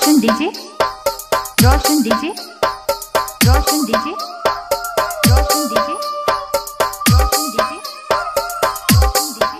रोशन DJ Roshan DJ Roshan DJ Roshan DJ Roshan DJ Roshan DJ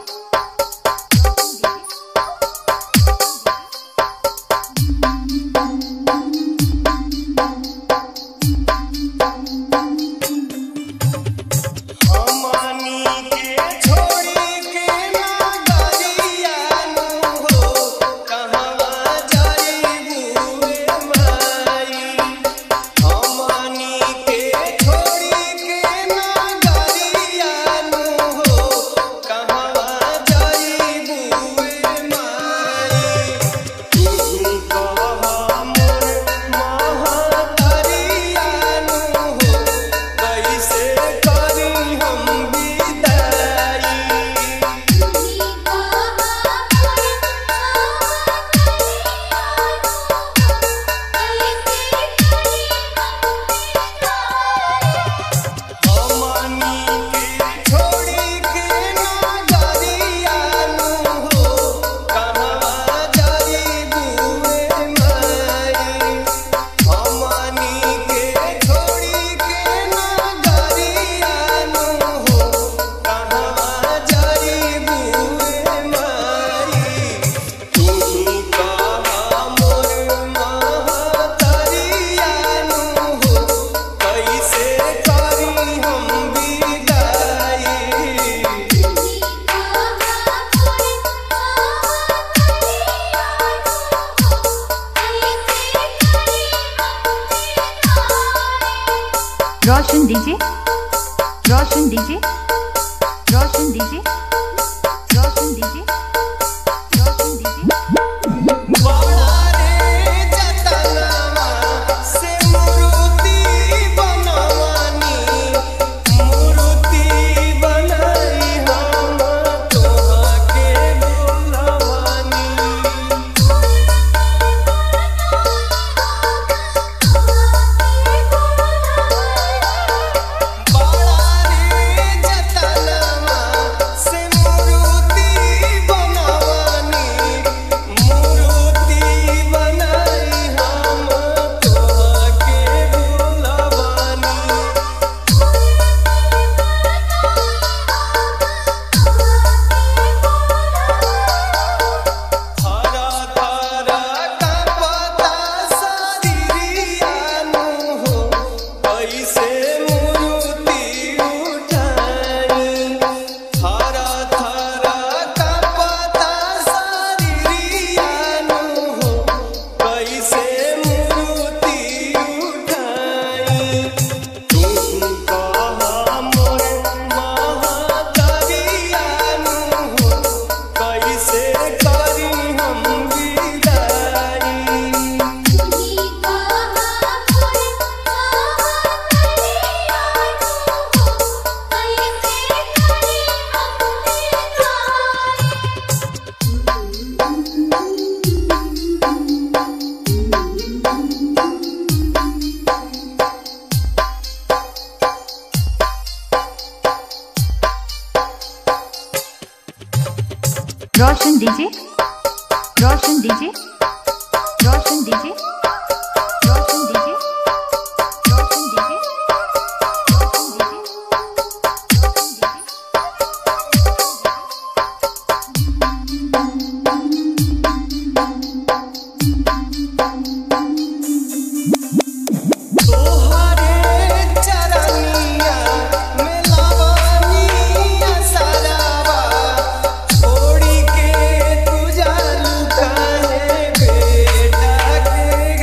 हमनी के छोड़ी के नगरिया नु हो कहवा जाईबू रे माई हमनी के छोड़ी के नगरिया नु हो कहवा जाईबू रे माई तू कह मोर महतरिया नु हो कैसे करी हम विदाई हमनी के छोड़ी के नगरिया नु हो कहवा जाईबू रे माई हमनी के छोड़ी के नगरिया नु हो कहवा जाईबू रे माई तू कह मोर महतरिया नु हो कैसे करी हम विदाई Roshan DJ Roshan DJ Roshan DJ Roshan DJ Roshan DJ बड़ा रे जतनवा से मूर्ति बनवानी मूर्ति बनाई हम तोहके बोलवानी बड़ा रे जतनवा से मूर्ति बनवानी मूर्ति बनाई हम तोहके बोलवानी हरा तारा का पता शरीरिया नु हो कैसे मूर्ति उठाई हरा तारा का पता शरीरिया नु हो कैसे मूर्ति उठाई तू कह मोर महतरिया नु हो कैसे करी हम विदाई Roshan DJ Roshan DJ Roshan DJ Roshan DJ Roshan DJ Roshan DJ तोहरे चरनिया में लवनिया सरावा छोड़ी के तू जालू काहे बेटा के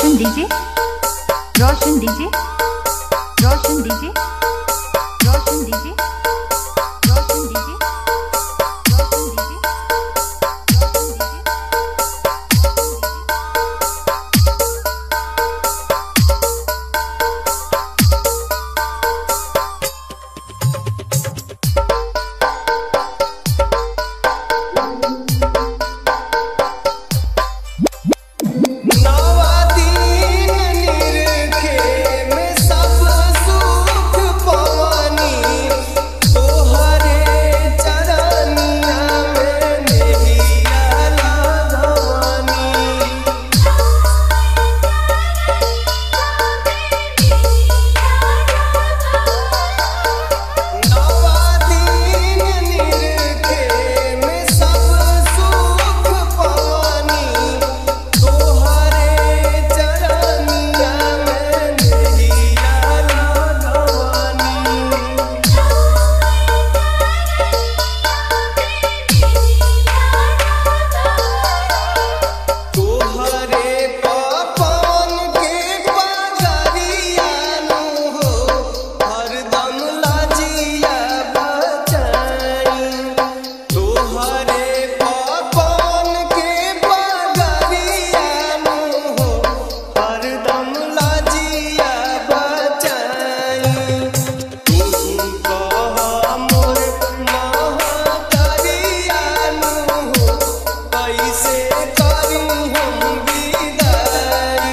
Roshan DJ Roshan DJ Roshan DJ Roshan DJ Roshan DJ Roshan DJ Roshan DJ नवादीन निरखे में सब सुख पवनी तोहरे चरनिया में नेहिया लगवनी नवादीन निरखे में सब सुख पवनी तोहरे चरनिया में नेहिया लगवनी तोहरे पापन के पगरियानु हो हरदम लाजिया बचाई तोहरे पापन के पगरियानु हो हरदम लाजिया बचाई तू कह मोर महतरियानु हो कैसे करी हम विदाई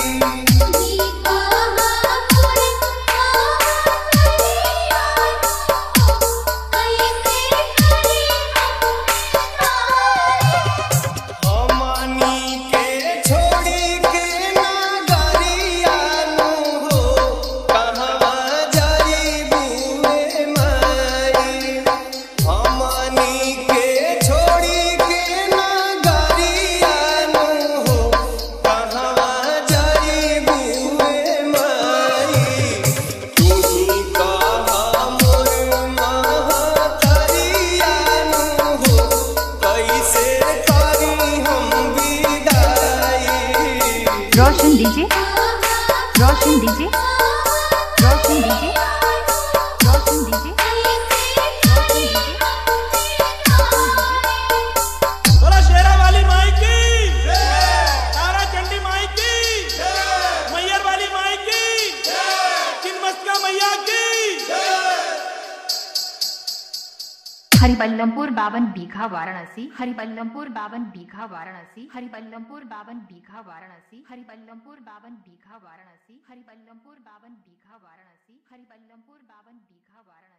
हमनी के छोड़ी के नगरियानु हो कहवा जाइबू रे माई हमनी के छोड़ी के नगरियानु हो कहवा जाइबू रे माई तू ही कह मोर महतरियानु हो कैसे करी हम विदाई Roshan DJ Roshan DJ Roshan DJ Roshan DJ बोला शेरा वाली माई की तारा चंडी माई की मैयर वाली माई की चिन्मस्का मैया की हरिबल्लमपुर बावन बीघा वाराणसी हरिबल्लमपुर बावन बीघा वाराणसी हरिबल्लमपुर बावन बीघा वाराणसी हरिबल्लमपुर बावन बीघा वाराणसी हरिबल्लमपुर बावन बीघा वाराणसी हरिबल्लमपुर बावन बीघा वाराणसी